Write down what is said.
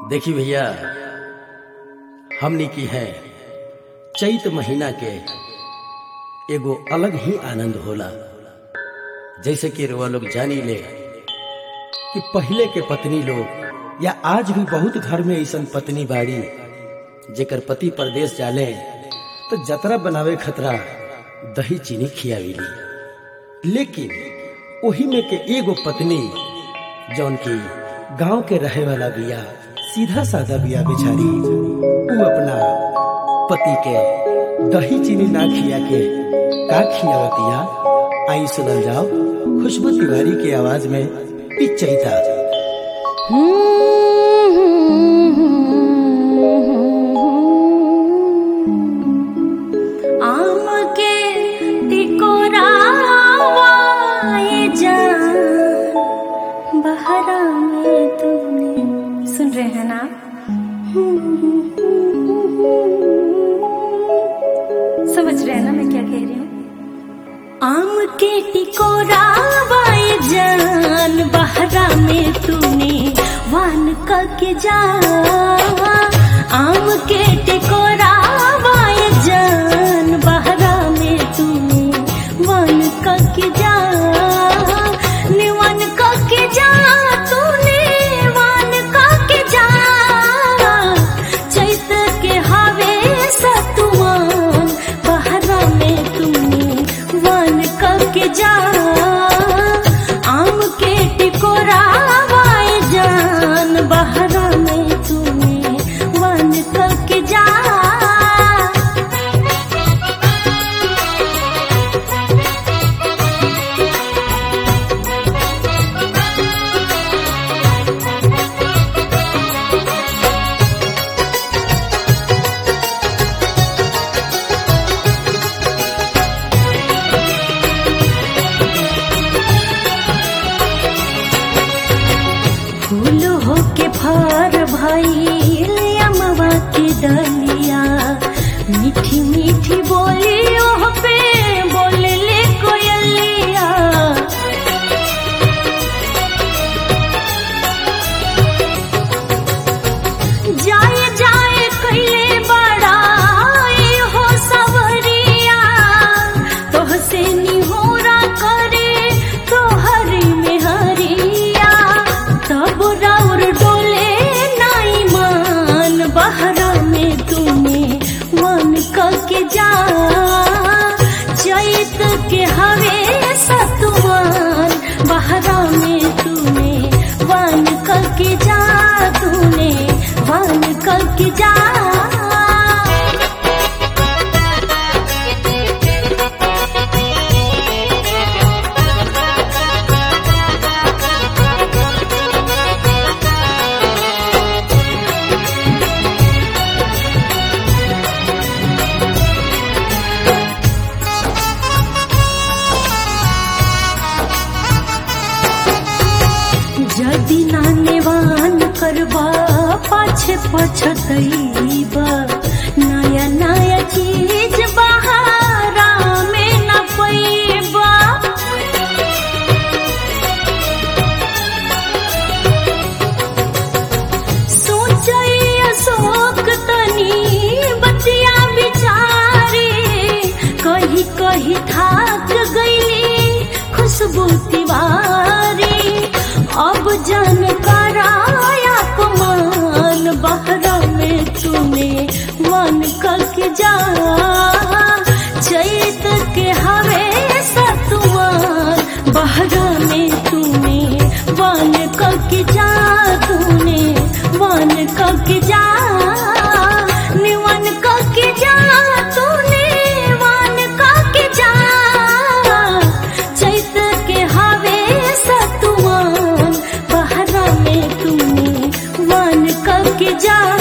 देखी भैया हमनी की है चैत महीना के एगो अलग ही आनंद होला जैसे कि रुआ लोग जानी ले कि पहले के पत्नी लोग या आज भी बहुत घर में ऐसा पत्नी बाड़ी जेकर पति परदेश जाले तो जतरा बनावे खतरा दही चीनी खियाविली लेकिन वही में के एगो पत्नी जौन की गांव के रहे वाला बिया सीधा साधा बिया बेचारी वो अपना पति के दही चीनी ना खिया के का खियावतिया आई सुनल जाओ खुशबू तिवारी की आवाज में ई चैता आम के टिकोरावाए जान बहरा में तूने सुन रहे हैं ना समझ रहे हैं ना मैं क्या कह रही हूँ आम के टिकोरावाए जान बहरा में तूने वान के जा आम के टिकोरावाए जान बहरा में तूने वान के जा निवन के जा तूने वान के जा चैत के हवे सतुआन बहरा में तूने वान के जा आम के टिकोरावाए जान बहरा में तूने वान के जा फूल होके फर भइल अमवा के डलिया मीठी मीठी बोली ओह पे बोले ले कोयलिया जाए जाए कैले बड़ा हो सवरिया तोह से निहोरा करे तोहरी में हरिया तब राउर डोले नाई मान बहरा में तूने मन के जा चैत के हवे सतुमान बहरा में तूने वन के जा तूने वन के जा जदि नानेवान करबा पाछे पछतैबा नया नया चीज बहारा में न पैबा सोचै अशोक तनी बतिया बिचारे कही कही थाक गईली खुशबू तिवारी अब जन कराया कमान बहरा में तूने मन के जा चैत के हवे सतुआन बहरा में तूने वन के जा तूने वन के जा निवन के जा तूने वन के जा चैत के हवे सतुआन बहरा में तूने वन के जा